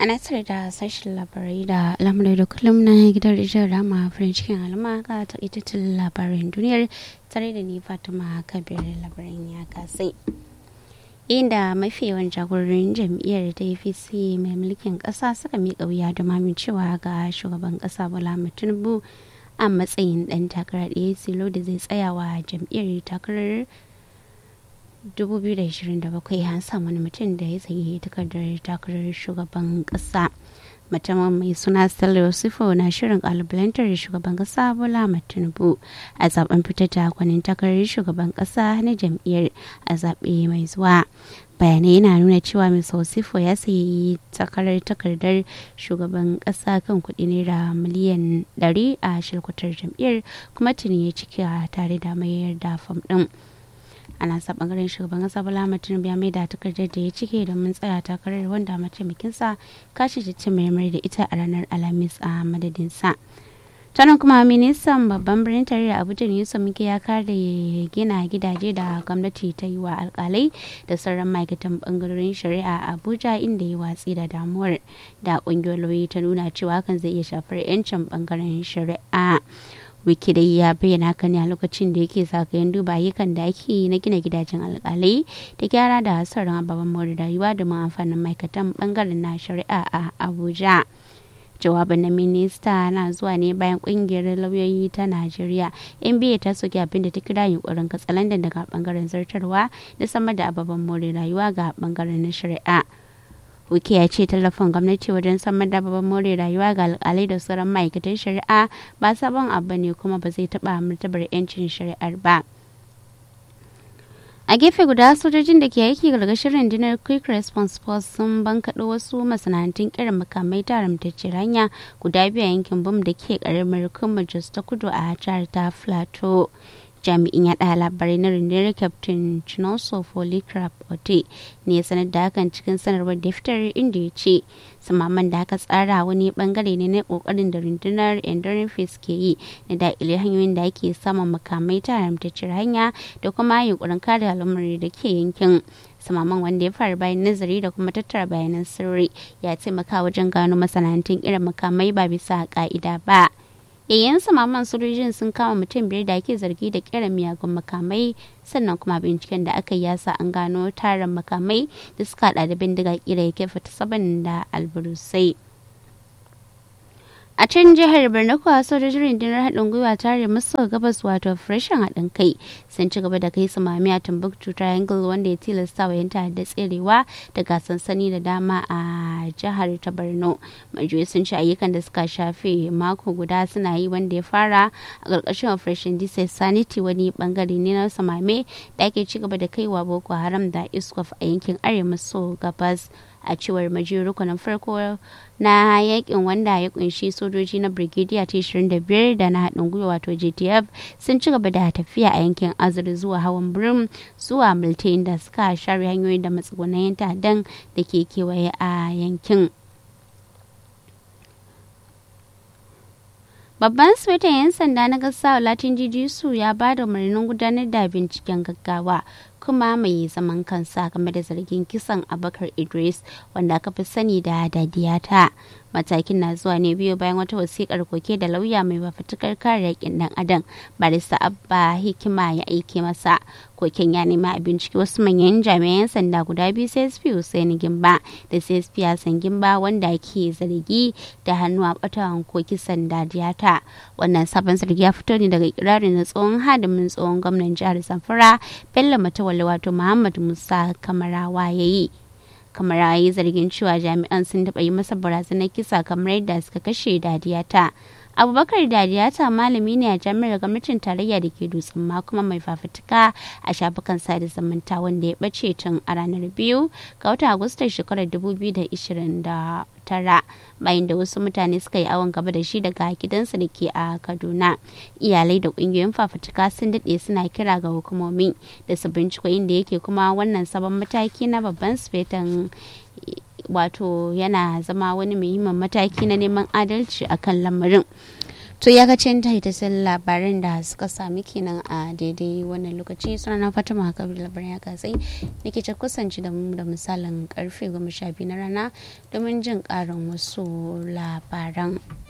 ana tare da sashen labarai da lamurai da kullum na gidan rijiyar rama farin cikin alama ga takaitattun labarin duniyar tare da ni fatima kabir labarin ya kasai inda mafi yawan jagororin jam'iyyar ta apc mai mulkin kasa suka miƙa wuya da cewa ga shugaban kasa bola tinubu a matsayin dan takarar ɗaya silo da zai tsayawa jam'iyyar takarar 2027 an samu wani mutum da ya sayi takardar takarar shugaban kasa mutumin mai suna stella yusufo na shirin kalubalantar shugaban kasa bola tinubu a zaben fitar da kwanin takarar shugaban kasa na jam'iyyar a zaɓe mai zuwa bayanai yana nuna cewa mr osifo ya sayi takarar takardar shugaban kasa kan kuɗi naira miliyan 100 a shirkutar jam'iyyar kuma tuni ya ciki tare da mayar da fam ɗin ana sa bangaren shugaban kasa bala tinubu ya maida takardar da ya cike domin tsaya takarar wanda mataimakinsa kashi ta mai da ita a ranar alhamis a madadinsa tanan kuma ministan babban birnin tarayya abuja yusuf muke ya kare gina gidaje da gwamnati ta yi wa alkalai da sauran ma'aikatan bangarorin shari'a a abuja inda ya watsi da damuwar da kungiyoyi ta nuna cewa hakan zai iya shafar 'yancin bangaren shari'a wiki dai ya bayyana haka ne a lokacin da yake zagayen duba ayyukan da ake yi na gina gidajen alkalai da gyara da sauran ababen more rayuwa da amfanin ma'aikatan bangaren na shari'a a abuja jawabin na minista na zuwa ne bayan kungiyar lauyoyi ta najeriya nba ta soke abin da ta kira yunkurin katsalandan daga bangaren zartarwa da sama da ababen more rayuwa ga bangaren na shari'a Wuke ya ce tallafin gwamnati wajen samar da babban more rayuwa ga alkalai da sauran ma'aikatan shari'a ba sabon abu ne kuma ba zai taɓa martabar 'yancin shari'ar ba. a gefe guda sojojin da ke aiki gargashin rundunar quick response force sun bankaɗo wasu masana'antun kiran makamai ta haramtacciyar hanya guda biyu a yankin bom da ke karamar kuma jos ta kudu a jihar ta plateau jami'in yaɗa labarai na rundunar captain chinoso polycrap ote ne ya sanar da hakan cikin sanarwar da fitar inda ya ce samaman da aka tsara wani bangare ne na kokarin da rundunar enduring face ke yi na daƙile hanyoyin da ake samun makamai ta haramtacciyar hanya da kuma yunkurin kare al'ummar da ke yankin samaman wanda ya fara bayan nazari da kuma tattara bayanan sirri ya taimaka wajen gano masana'antun irin makamai ba bisa ka'ida ba yayin samaman sojojin sun kama mutum biyar da ake zargi da kera miyagun makamai sannan kuma binciken da aka yi yasa an gano tarin makamai da suka hada da bindiga kira ya kefa ta saban da alburusai a can jihar borno kuwa sojojin rundunar haɗin gwiwa tare maso gabas wato freshen haɗin kai sun ci gaba da kai samami a timbuktu triangle wanda ya tilasta wa yanta da tserewa daga sansani da dama a jihar ta borno majiyoyi sun ci ayyukan da suka shafe mako guda suna yi wanda ya fara a ƙarƙashin operation diesel sanity wani bangare ne na samame da ake ci gaba da kaiwa boko haram da iskof a yankin arewa maso gabas a cewar majiyar rukunin farko na yakin wanda ya kunshi sojoji na brigadier ta 25 da na haɗin gwiwa wato gtf sun ci gaba da tafiya a yankin azur zuwa hawan birim zuwa multain da suka share hanyoyin da matsugunan ta'addan da ke kewaye a yankin babban swetan 'yan sanda na gasa latin jijisu ya ba da umarnin gudanar da binciken gaggawa kuma mai zaman kansa game da zargin kisan abakar idris wanda aka fi sani da dadiyata matakin na zuwa ne biyu bayan wata wasikar koke da lauya mai mafatukar kare yakin dan adam barista abba hikima ya aike masa koken ya nema a bincike wasu manyan jami'an sanda guda biyu csp hussein gimba da csp hassan gimba wanda ke zargi da hannu a batawan ko kisan dadiyata wannan sabon zargi ya fito ne daga ikirarin na tsohon hadimin tsohon gwamnan jihar zamfara bello matawalle wato muhammad musa kamarawa ya yi kamar yi zargin cewa jami'an sun taɓa yi masa barazanar kisa kamar yadda suka kashe dadiyata abubakar dadiyata malami ne a jami'ar gwamnatin tarayya da ke dutsen ma kuma mai fafutuka a shafukan sada zumunta wanda ya ɓace tun a ranar biyu ga watan agustan shekarar 2029 bayan da wasu mutane suka yi awon gaba da shi daga gidansa da ke a kaduna iyalai da ƙungiyoyin fafutuka sun daɗe suna kira ga hukumomi da su binciko inda yake kuma wannan sabon mataki na babban sufetan wato yana zama wani muhimmin mataki na neman adalci akan lamarin to ya ga cin ta labaran da suka sami kenan a daidai wannan lokaci suna na fatima kabir labaran ya kasai nake ta kusanci da mu da misalin karfe goma sha biyu na rana domin jin karin wasu labaran